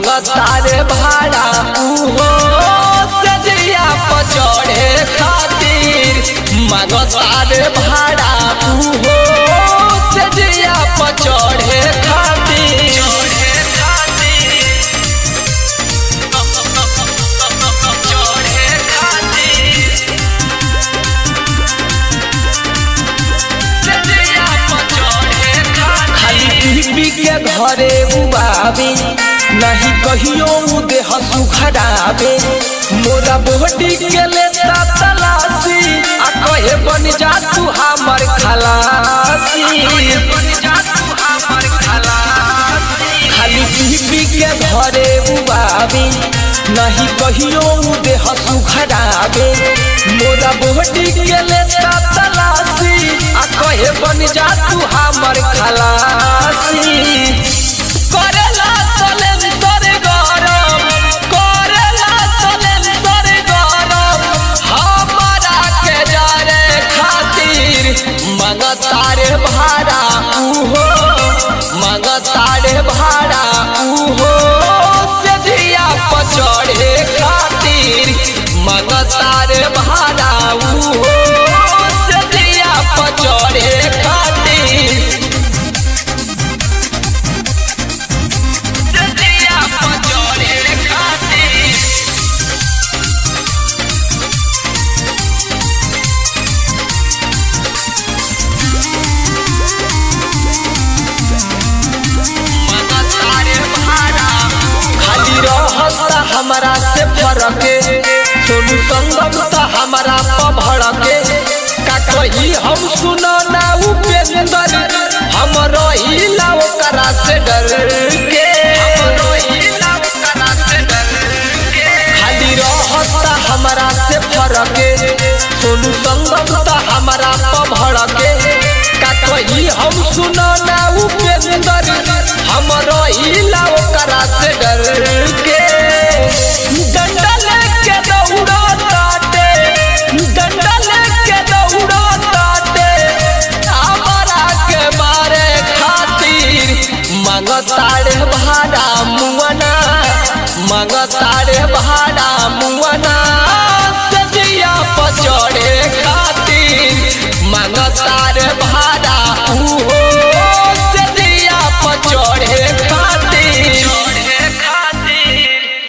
मांगतारे भाड़ा उहो सजिया पचड़े खातिर मांगतारे भाड़ा उहो सजिया पचड़े खातिर खाली पी के घरे उबावे नहीं कहियो उ देह सुखरावे मोरा बोहटी के लेता तलाशी आ कहे बन जा तू हमर खलासी खाली पी पी के घरे उबावे नहीं कहियो उ देह सुखरावे मोरा बोहटी के लेता तलाशी आ कहे बन जा तू हमर खलासी करेला सलेंसर गरम करेला सलेंसर गरम हमारा के जारे खातिर मंगतारे भाड़ा उहो मंगतारे भाड़ा उहो सजिया पचड़े खातिर मंगतारे भाड़ा उहो सजिया पचड़े खातिर सजिया पचड़े खातिर खाली रहता हमरा से फरके सोनू संगम त हमरा पभड़के का कही हम सुनो ना उपेंदर हम रहिला ओकरा से डर के खाली रहता हमरा से फरके सोनू संगम त हमरा पभड़के का कही हम सुनो ना उपेंदर हम रहिला ओकरा से डर के डंडा लेके दौड़ा ताटे डंडा लेके दौड़ा ताटे हमारा के मारे खातिर मंगतारे भाड़ा मुअना मंगतारे भाड़ा मुअना सजिया पचड़े खातिर मंगता